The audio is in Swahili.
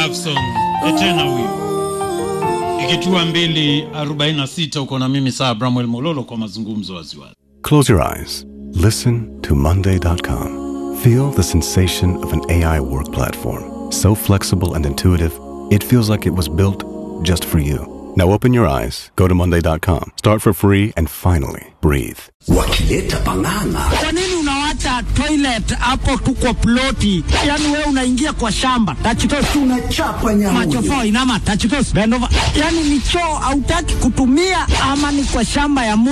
love song tena huyu ikitua 246 uko na mimi saa Bramwell Mololo kwa mazungumzo waziwazi. Close your eyes. Listen to Monday.com. Feel the sensation of an AI work platform. So flexible and intuitive, it feels like it was built just for you. Now open your eyes, go to Monday.com, start for free, and finally breathe. wakileta pang'ang'a Kwa nini unawacha toilet hapo tu kwa ploti? Yaani wewe unaingia kwa shamba tachitos tunachapa nyamuyo machofo inama tachitos bend over. Yaani ni choo hautaki kutumia ama ni kwa shamba ya